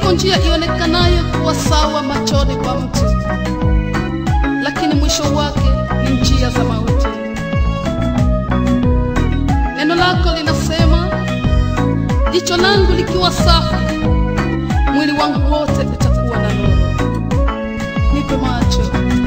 Ipo njia ionekanayo kuwa sawa machoni kwa mtu, lakini mwisho wake ni njia za mauti. Neno lako linasema, jicho langu likiwa safi, mwili wangu wote utakuwa na nuru. Nipe macho,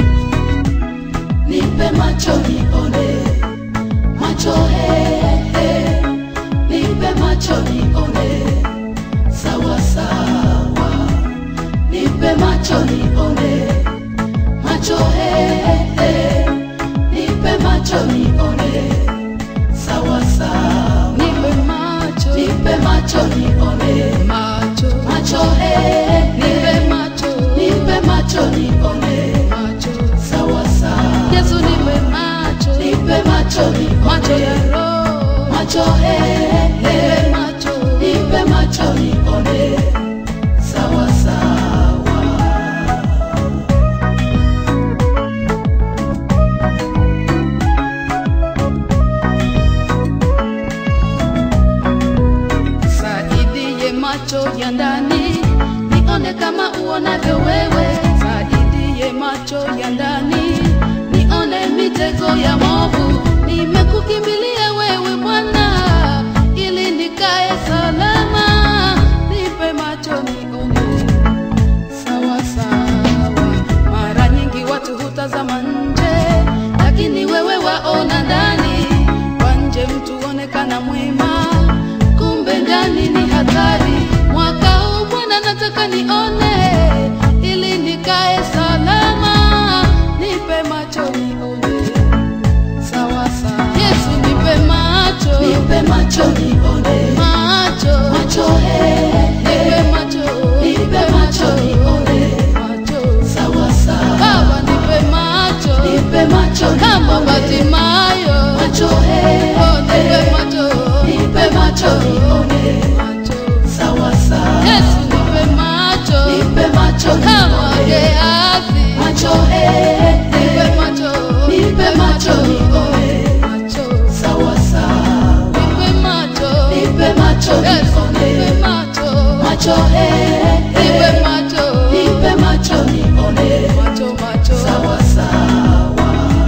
nipe macho nione macho he, he. nipe macho nione sawa sawa nipe macho nione macho he, he. nipe macho nione sawa sawa nipe macho, nipe macho nione macho, macho he, nipe he. macho, nipe macho nione macho. sawa sawa Yesu nipe macho, nipe macho nione macho ya roho, macho he, nipe he. macho, nipe macho nione sawa sawa saidie macho ya ndani, nione kama uonavyo wewe. Saidie macho ya ndani, nione mitego ya movu. Nimekukimbilia wewe Bwana, ili nikae salama. Nipe macho nione sawa sawa. Mara nyingi watu hutazama nje, lakini wewe waona ndani. Kwa nje mtu onekana mwema, kumbe ndani ni hatari. Mwaka huu Bwana nataka nione, ili nikae salama. Nipe macho nione sawa sawa. Yesu nipe macho, nipe macho nione macho, macho he, nipe he. macho, nipe macho nione macho. sawa sawa Baba nipe macho nipe macho kama nione Batimayo, macho he, oh nipe he. macho, nipe macho nione macho. sawa sawa Yesu nipe macho nipe macho kama nione Gehazi, macho he, nipe he. macho, nipe macho nione macho, sawa sawa nipe macho, nipe macho Yesu nipe nione macho, macho he, nipe he. macho, nipe macho nione macho, macho. sawa sawa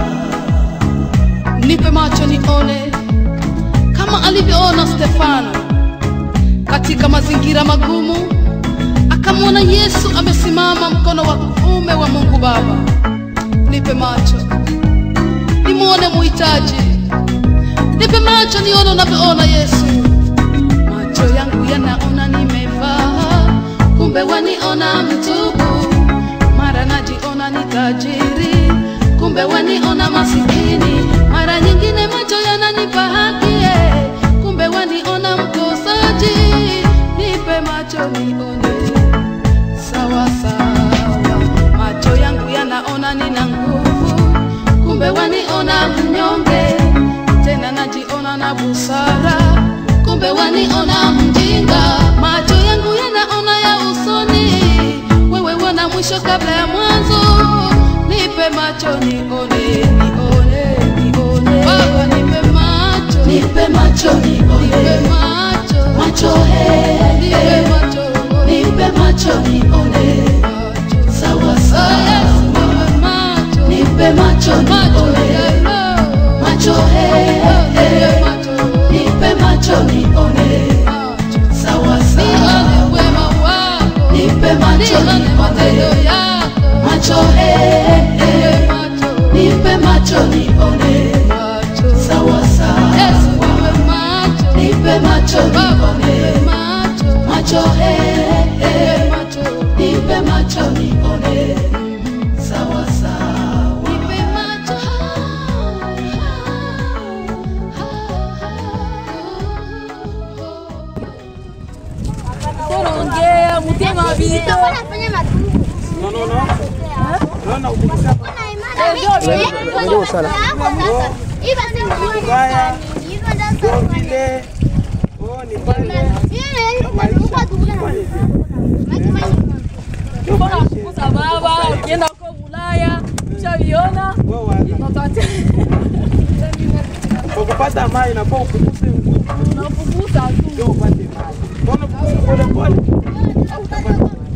nipe macho nione kama alivyoona Stefano katika mazingira magumu, akamwona Yesu amesimama mkono wa kuume wa Mungu Baba. Nipe macho nimwone muhitaji, nipe macho nione unavyoona Yesu. Macho yangu yanaona nimevaa, kumbe waniona mtupu. Mara najiona ni tajiri, kumbe waniona masikini. Mara nyingine macho yananipa haki, eh, kumbe waniona mkosaji. Nipe macho nione sawa sawa. Macho yangu yanaona nina nguvu, kumbe waniona mnyonge. Tena najiona na busara, kumbe waniona mjinga. Macho yangu yanaona ya usoni, wewe wana mwisho kabla ya mwanzo. Nipe macho nione, nione, nione. Baba nipe macho, nipe macho nipe nione macho, macho he, nipe he. macho, nipe macho nione macho. sawa Oh, Yesu, sawa nipe macho, nipe macho macho nione ya roho. macho he, Oh, nipe he. macho, nipe macho nione macho. sawa Nione sawa wema wako, nipe macho nione matendo nione yako. macho he, he. Nipe macho, nipe macho nione macho. sawa Yesu, sawa nipe macho, nipe macho Baba, nipe nione macho, macho he, nipe he. macho, nipe macho nione sawa sawa nipe macho. Ongea mutima bito. vile oh, ni pale Bora kukuza baba ukienda huko Ulaya ushaviona wewe waza. Utate- kwa kupata mai nafaa upukuse nguvu unapukuza tu ndio upate mai. Mbona upukuse pole pole? Hautapata mai.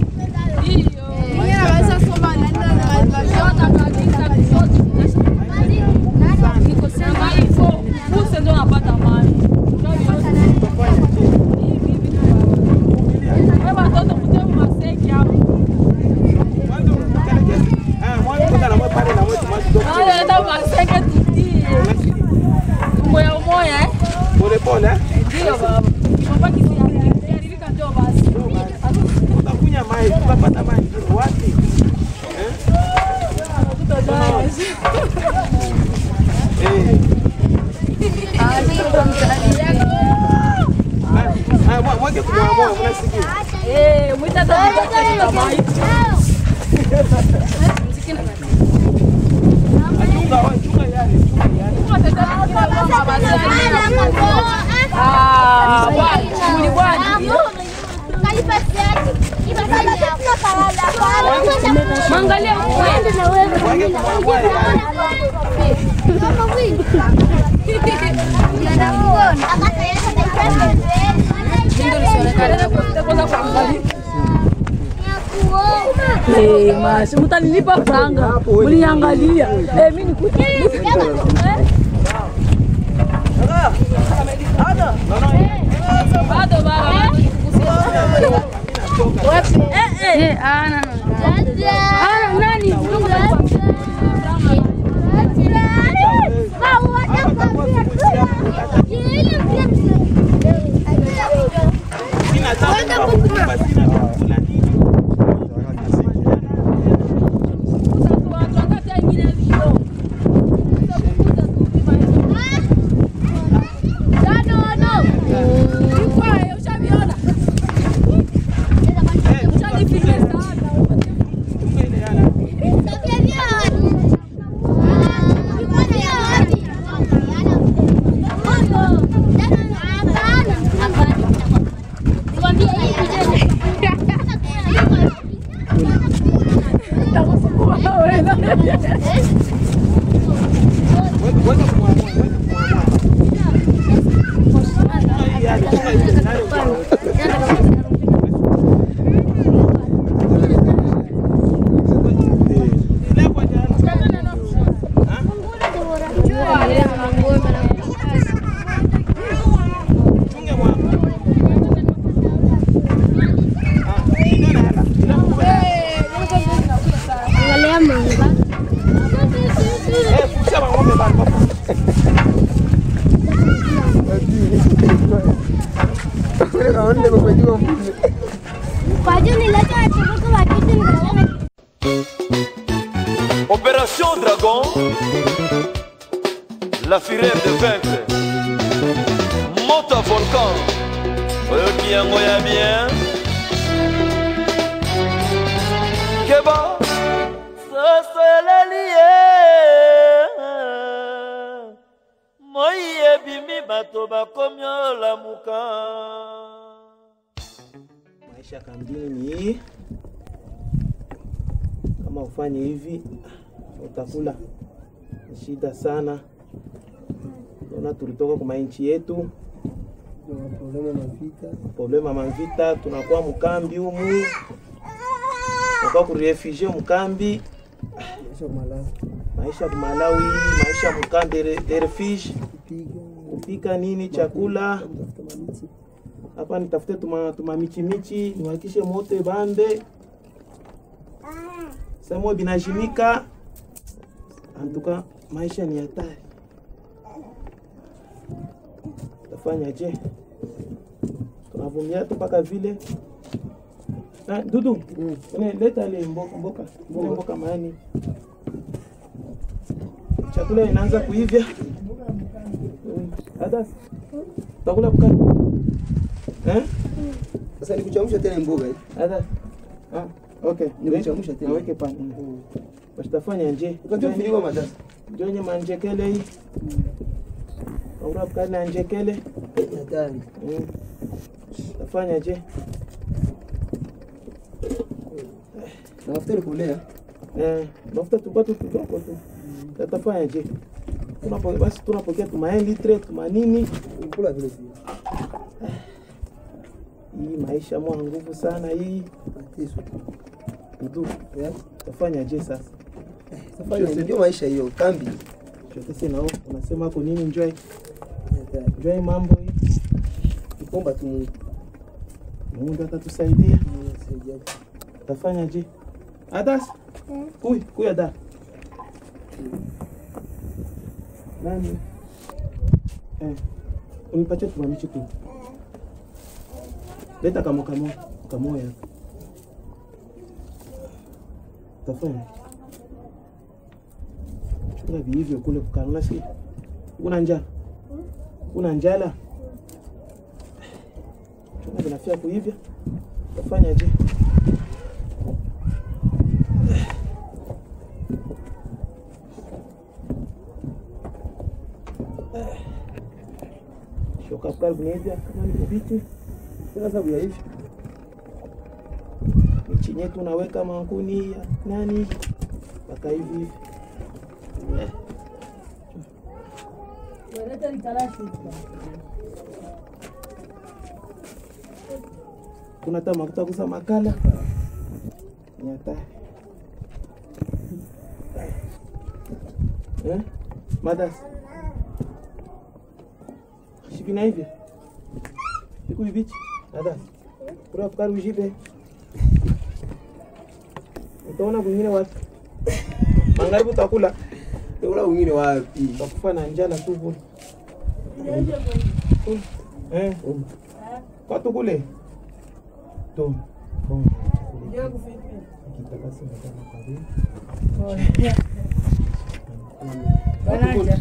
Hata hata maji. Chunga, wa- chunga yale, chunga yale. Ah, bwana, muli bwana. Mwangalia Eh, mas mtanilipa franga. Mliangalia. Eh, mimi ni Bado baba. Eh, eh. Ana. Ana nani? Sina tabu kwa kukumba, sina chakula nini. Chunga ile yale. Weka- weka kumwamua, weka kumwamua. Chunga hii yale, chunga ile yale. Ile kwa jana. Ha? Chunge mwa. Ah, ile na hala. Ile kwa- Eh, kusema ng'ombe bado. Opération Dragon, la fureur de vaincre. Monte à volcan, oyoki yango ya bien. Keba, soso eleli ye. Moi ebimi bato bakomi olamuka. Maisha kambini, kama ufanye hivi utakula ni shida sana. Naona tulitoka kwa nchi yetu, problema mavita, tunakuwa mkambi humu, tunakuwa kurefugie mkambi, maisha kumalawi, maisha mkambi de- de refuge, kupika nini chakula hapa nitafute tuma, tuma michi michi niwakishe moto bambe semo binajimika antuka maisha ni hatari tafanya je tunavumilia tu mpaka vile Ah, dudu mm. leta ile mboka mboka ile mboka maani chakula inaanza kuivya Mm. Adas utakula bukani eh? Sasa nikuchemsha tena mboga hii. Ada. Ah, okay. Nimechemsha tena. Naweke pana. Bastafanya nje. Ukajua mfiliwa matatu. Jonye manjekele hii. Aura bukani na njekele. Hatari. Mm. Tafanya je? Na mafuta ni kulea. Eh, mafuta tupate kidogo tu. Tatafanya je? Tunapo basi tunapokea tumae litre tumanini. Kula vile vile. Hii maisha mwa nguvu sana hii. Mateso. Dudu. Eh? Tafanya je sasa? Safari ndio maisha hiyo kambi. Chote sina unasema hapo nini enjoy? Hatari. Enjoy mambo hii. Tukomba tu Mungu. Mungu atatusaidia. Mungu asaidia. Tafanya je? Adas? Kuy, kuy ada. Nani? Eh. Unipatie tumamichi tu. Leta kamo kamo kamoya. Tafanya. Chunga vihivyo kule kukalala si. Una njaa? Una njala? Chunga vinafia kuivya. tafanya je shoka pale kunevya kama ni kubiti Sina sababu ya hivi. michinye tunaweka mankuni ya nani mpaka hivi hivi kuna hata makuta kusa makala ni hatari eh? madas shivina hivi siku hivichi madas kura fukari ujibe utaona kwingine watu mangaribu utakula Ula wengine wapi? utakufa na njala tu kule eh watu kule to bon Kitakasi mtana kwa hiyo. Bananja.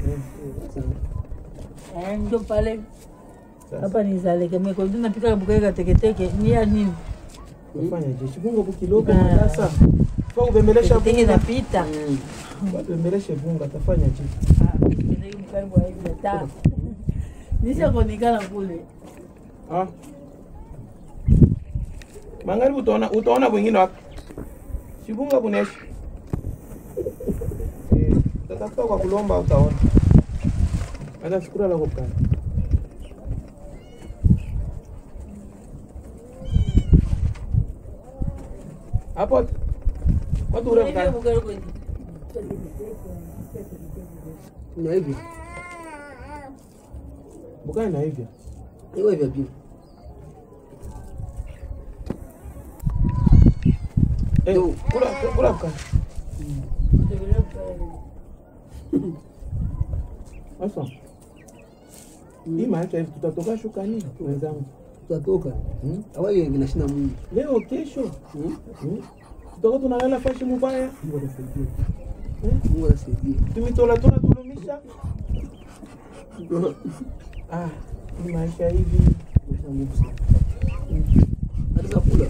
Eh, Eh, ndio pale sasa hapa nizaleke meko ndio napika mbuka teketeke ni ya nini? ufanya je shibunga bukilogo sasa kwa kubembelesha Teketeke bunga napita. kubembeleshe bunga tafanya je Ah, teketeke mkaribu wa hivi ta. Nisha kuonekana kule. ah mangaribu utaona utaona wengine wapi shibunga kunesha Eh, utatafuta kwa kulomba utaona hata shukura la kukaa hapo watu ule kukaa Na hivi. bukai na hivyo Iko hivi pia. eh kula kula kukaa sasa hii maisha hivi tutatoka shuka nini wenzangu Tutatoka. Hmm? Awali vinashinda Mungu. leo kesho Hmm? hmm? tutakuwa tunalala fashi mubaya Mungu atasaidia. eh? Mungu atasaidia. tumitola tuna tulumisha ah hii maisha hivi Mungu Mungu sana. Hata kula.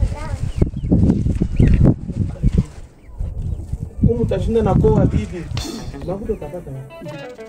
humu tashinda na koa bibi makuta utapata wapi?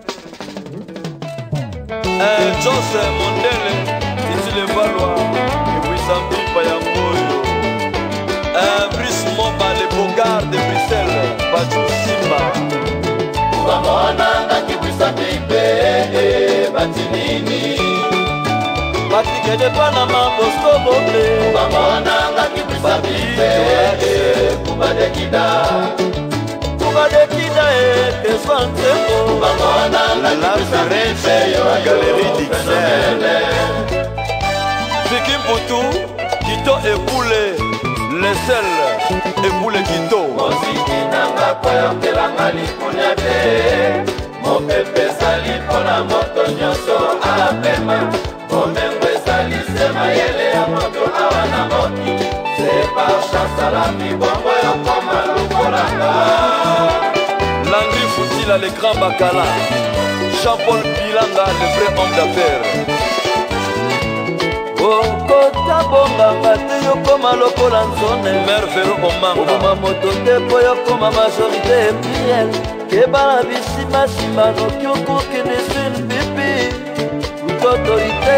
Un Jose Mondele, Titile Valois, Wissambi Payamboyo. Un Brice Momba, les Bogards de Bruxelles, Bajou Simba. bamonanga kibwisa pipe batinini Patrick de Panama, Bosco Boble. bamonanga kibwisa pipe kubadekida Touba de Kida et Teswan Tembo. bamonanga La kibwisa pipe Firenze, la Galerie Dixel. Vicky Mputu, Kito Epoule, les seuls, Epoule Kito. mosiki nanga koyokelanga likunya te mopepe ezali mpona moto nyonso apema bomengo ezali se mayele ya moto awa na moki se par chansala mibongo yokoma lukolanga Landry Foutila, le grand Bacala. Jean-Paul Bilanga, le vrai homme d'affaires. okota bonganga te yokoma lokola nzone mervero omanga oboma moto te mpo yokoma majorité epriel kebana bisimasima noki okokende sune pipi utotorité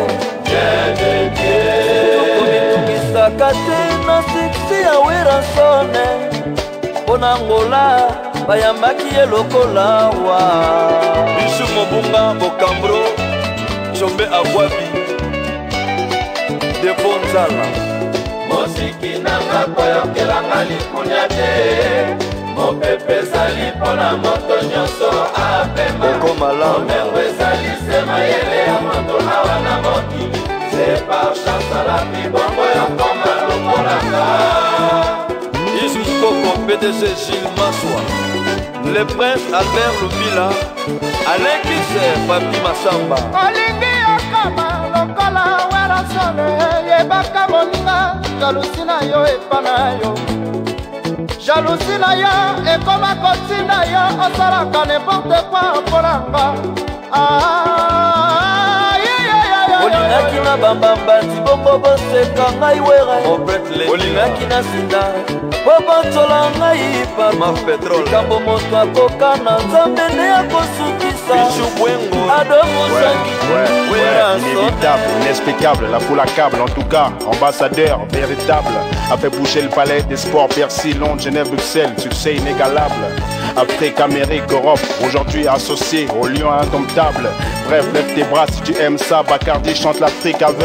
okomitungisaka te na siksi ya weransone mpo na ngola bayambaki ye lokola wa bisu mobunga bokambro combe abwabi depo nzala mosiki nanga koyokelanga likunya te mopepe ezali mpona moto nyonso apema Okoma lamba. omengo ezali se mayele ya moto awa na moki se par chansala mibongo yokoma lokolanga Isukoko PDG Gilles Maswa Le prince Albert Lubila Alain Kisser Papi Massamba olingi okama lokola werasone yebaka moninga jalusi na yo epa na yo jalusi na yo ekoma kotinda yo osalaka neporte kwa mponanga olingaki na bambambati bongo boseka ngai were olingaki na sinda po botola ngai palikambo moto akoka na nzambe nde akosukisa ado mosangi Inévitable, inexplicable, la foule accable, en tout cas, ambassadeur véritable, a fait bouger le palais des sports, Bercy, Londres, Genève, Bruxelles, succès inégalable. Afrique, Amérique, Europe, aujourd'hui associé au lion indomptable. Bref, lève tes bras si tu aimes ça, Bacardi chante l'Afrique avec.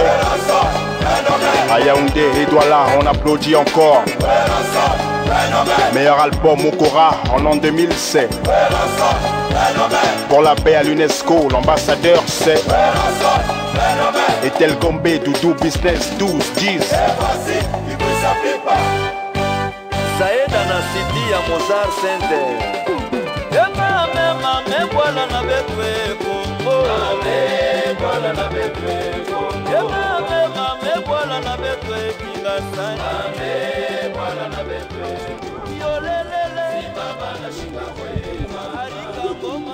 À Yaoundé et Douala, on applaudit encore. Meilleur album Okora en an 2007. Pour la paix à l'UNESCO, l'ambassadeur c'est. Et tel Gombe, Doudou Business 12, 10. saeda na sidi ya mozar center emamemame bwana na betwe kongo emamemame bwana na betwe kingasani yolelele alikangoma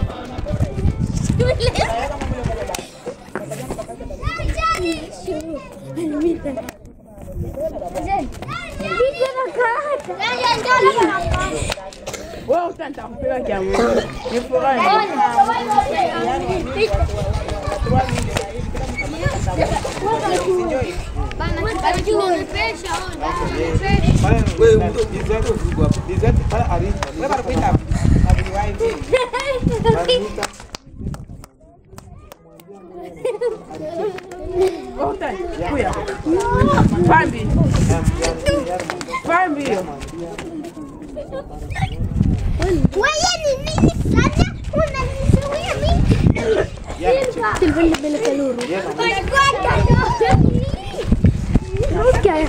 Wewe ni nini sana? Unanizuia mimi? Silvani bele kaluru. Okay.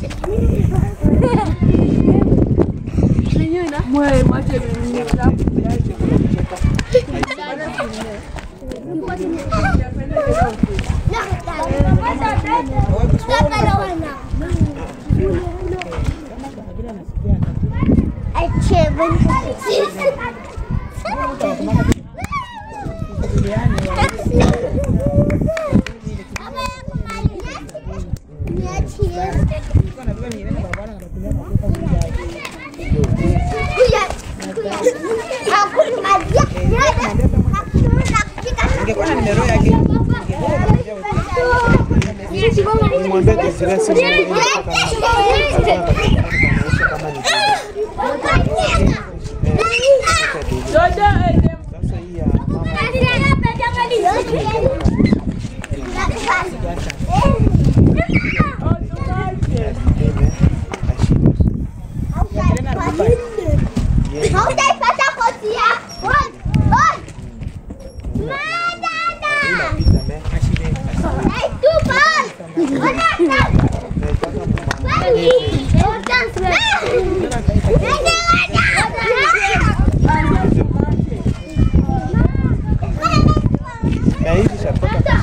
Nimwambie Desire simu yangu nataka sasa hii ya mama Hautaipata koti yako. Oi, oi. Madada. inapita me Hey, tu bal. Onata. Bali. Onata. Nende na hivi shatoka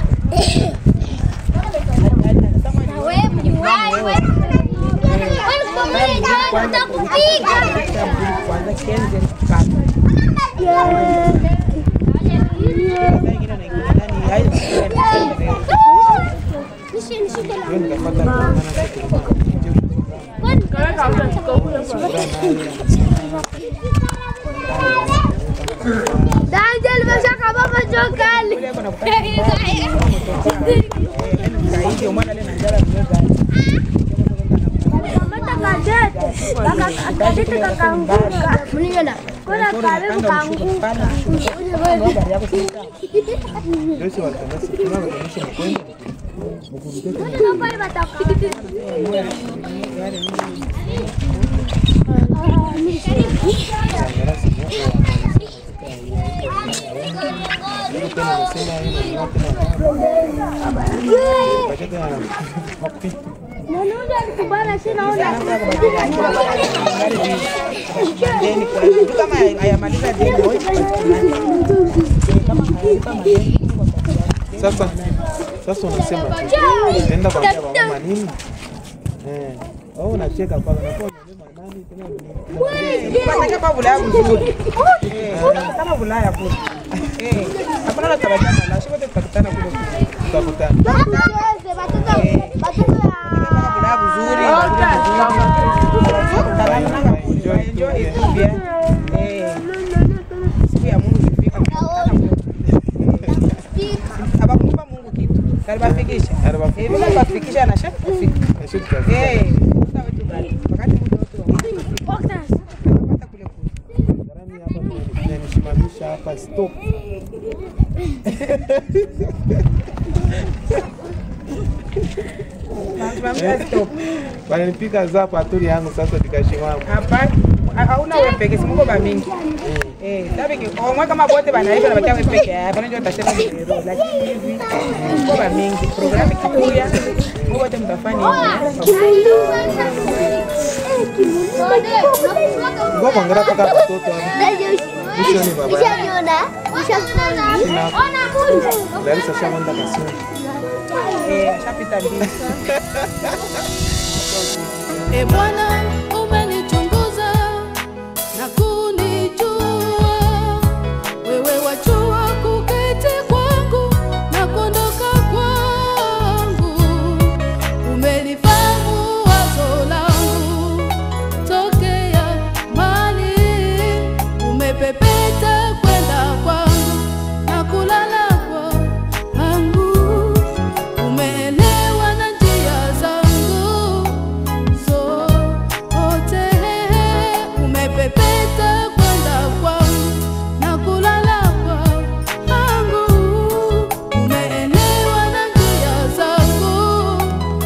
hiyo nikapata kuonana Daniel meshakaba majokali. Kamata kadete. Kadete kakaanguka. Mniona. Kuna karibu kaanguka. ndio si watanasi tunawatanisha mkwenda Kuna pale batakuti. ndio tena nasema hiyo ni wapi na baada ya mapi Nanuja alikubana sina ona. sasa sasa unasema enda kwa mama nini Eh. Oh, unacheka kwa na kwa nani tena ni. Pataka pa Bulaya mzuri. Eh, kama Bulaya kule. Eh, hapana la tabajana la shote tutakutana kule. Tutakutana. Bulaya mzuri, mzuri. Enjoy Ethiopia. Eh. Siku ya Mungu ikifika tutakutana kule. Abakumpa Mungu kitu. Karibafikisha. Eh, bila kufikisha na shaka kufika. Eh, muda wetu bali. Wakati muda wetu wa Inanisimamisha hapa stop. Wananipiga zapa aturi yangu sasa nikashimama. Hapana. Hauna wewe peke, si Mungu ba mingi. Eh, sabi ki omwe kama bote banaisha na bakia wewe peke yako, ndio utasema ni lero, lakini hivi Mungu ba mingi. Programu ikikuja, Mungu wote mtafanya Ngoja kuangalia paka watoto hapa. Mishoni baba. Larissa shamanda kasoni. Eh, ashapita mbili. E Bwana, umenichunguza na kunijua. Wewe wajua kuketi kwangu na kuondoka kwangu. Umelifahamu wazo langu tokea mbali. Umepepeta kwenda kwangu na kulala kwangu. Umeelewa na njia zangu zote, umepepeta kwenda kwangu na kulala kwangu. Umeelewa na njia zangu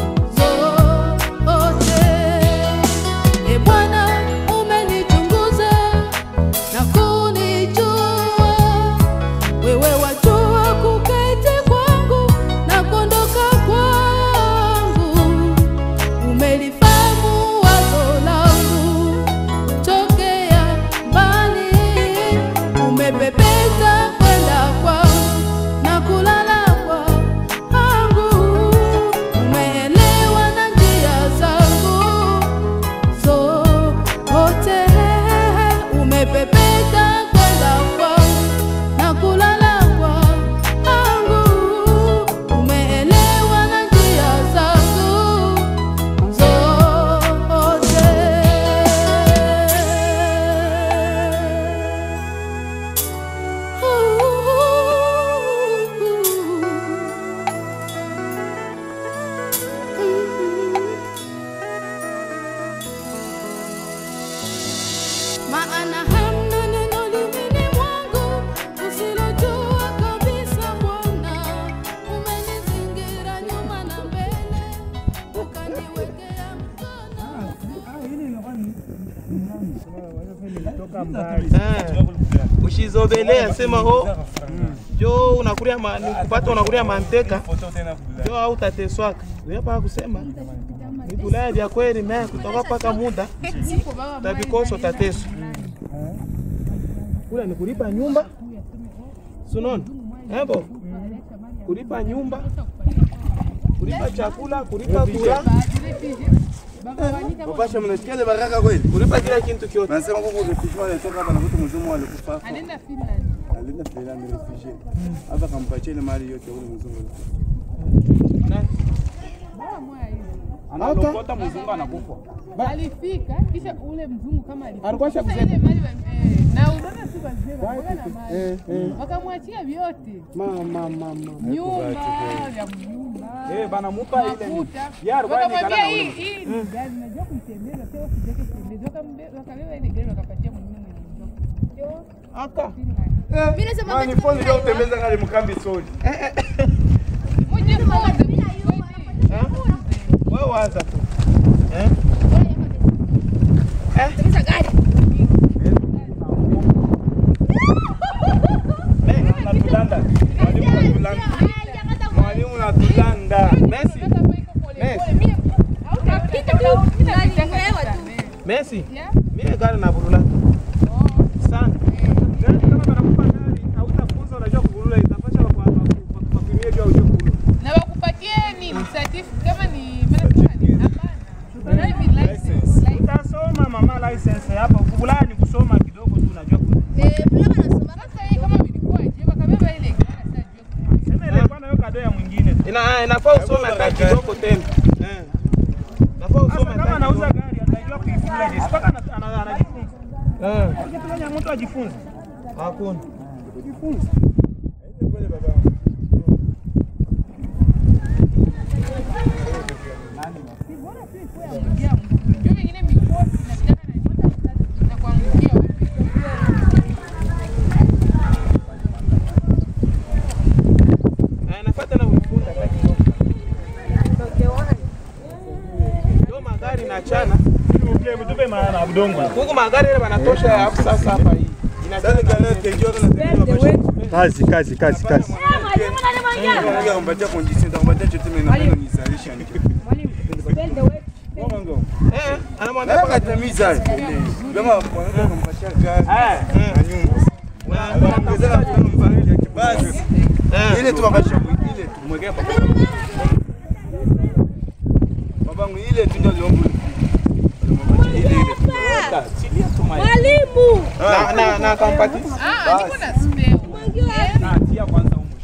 zote. E Bwana, umenichunguza na kunijua wewe wajua kuketi kwangu na kuondoka kwangu, umelifahamu wazo langu tokea mbali, umepepeta kwenda kwangu na kulala kwangu, umeelewa na njia zangu zote, umepepeta kwenda kwangu na kulala kwangu, umeelewa na njia zangu zote. Maana hamna neno limini mwangu usilojua kabisa Bwana, umenizingira nyuma na mbele, ukaniwekea Ushizobelea sema ho jo unakulia ma, ni kupata unakulia manteka jo au tateswaka hapa kusema ni Bulaya vya kweli me kutoka paka muda tabikoso tateso kula ni kulipa nyumba sunon ebo kulipa nyumba kulipa chakula kulipa kula Wapasha mnasikia ile baraka kweli? kulipa kila kitu kyote Nasema kwa refugee walitoka hapa na mtu mzungu alikufa. hapo. Anaenda Finland. Alienda Finland refugee. Hapa kampatia ile mali yote ule mzungu. Bora moya hivi. Analokota mzungu anakufa. Alifika kisha ule mzungu kama alifika. Alikuwa Sasa shakuzeka. ile mali wa- eh, na unaona si wazee wanakuwa na mali. Eh, eh. Wakamwachia vyote. Mama mama Nyumba vya mnyumba. Eh, banamupa ile ni- mafuta. Yeye alikuwa Wakamwambia anaonekana hii na hii ni gari najua kuitembeza sio usijeke kutembeza. Wakambe- Wakabeba ile gari wakapatia mwenyewe mwenyewe. Aka. Mimi nasema Mani phone leo utembeza kali mkambi soli. Muje kwanza. Wewe waza tu. Eh? Natulanda. Mwalimu natulanda. Mwalimu natulanda. Messi. Messi. Mimi gari na burula. Sana. Gari kama banakupa gari hautafunza unajua kuburula itapasha wakutumie juu ujue kuburula. Na wakupatie ni certificate kama ni maana kama ni hapana. mama license hapa. Kukula ni kusoma kidogo tu unajua. Sema ile bwana hiyo kado ya mwingine. Ina inafaa usome hata kidogo tena. Eh. Inafaa usome Sasa kama hata anauza kidogo. gari atajua kuifunga je. Sipaka ana- ana- anajifunza. Eh. Kitu gani mtu ajifunze? Hakuna. Kujifunza. Na inafaa tena uifunde hata kidogo. Ndio magari na chana. Mtupe maana budongo. Huku magari ile wanatosha hapo sasa hapa hii. Inachana. Kazi kazi kazi kazi. Mpatia condition, nitakupatia chochote mimi napenda nizalisha. Eh, anamwambia Nataka tamiza. Kama wanaweza kumpatia gari na nyumba. Anaongezeka kwa mfano basi. Ile tu wakasha ile tu mwekea papa. Babangu ile tu ndio liombo. Ile ile. Mwalimu. na na na kampati. Na tia kwanza huko.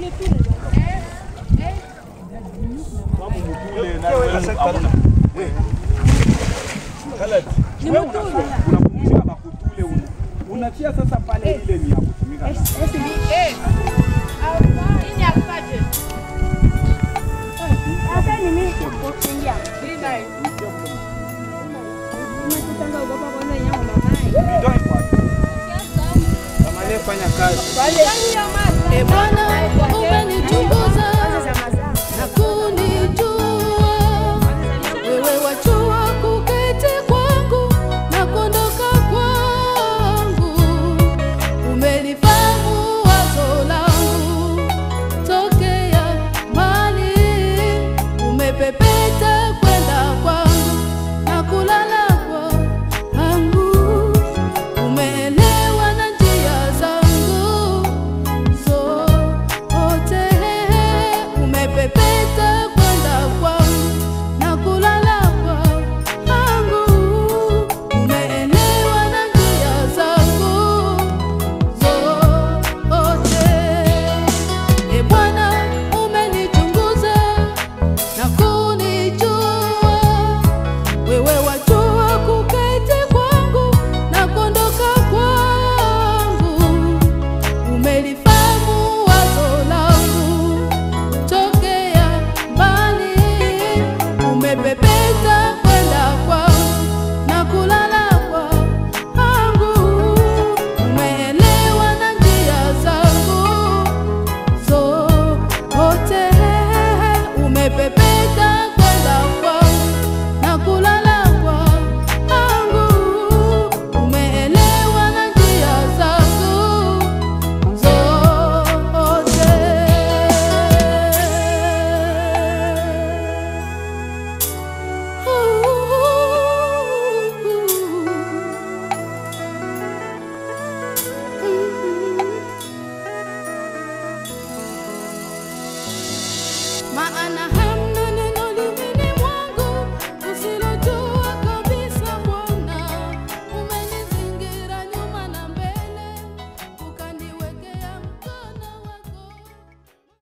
Unapumzika makutule una. Unatia sasa pale ile ni ya kutumika. Kama fanya kazi. Bwana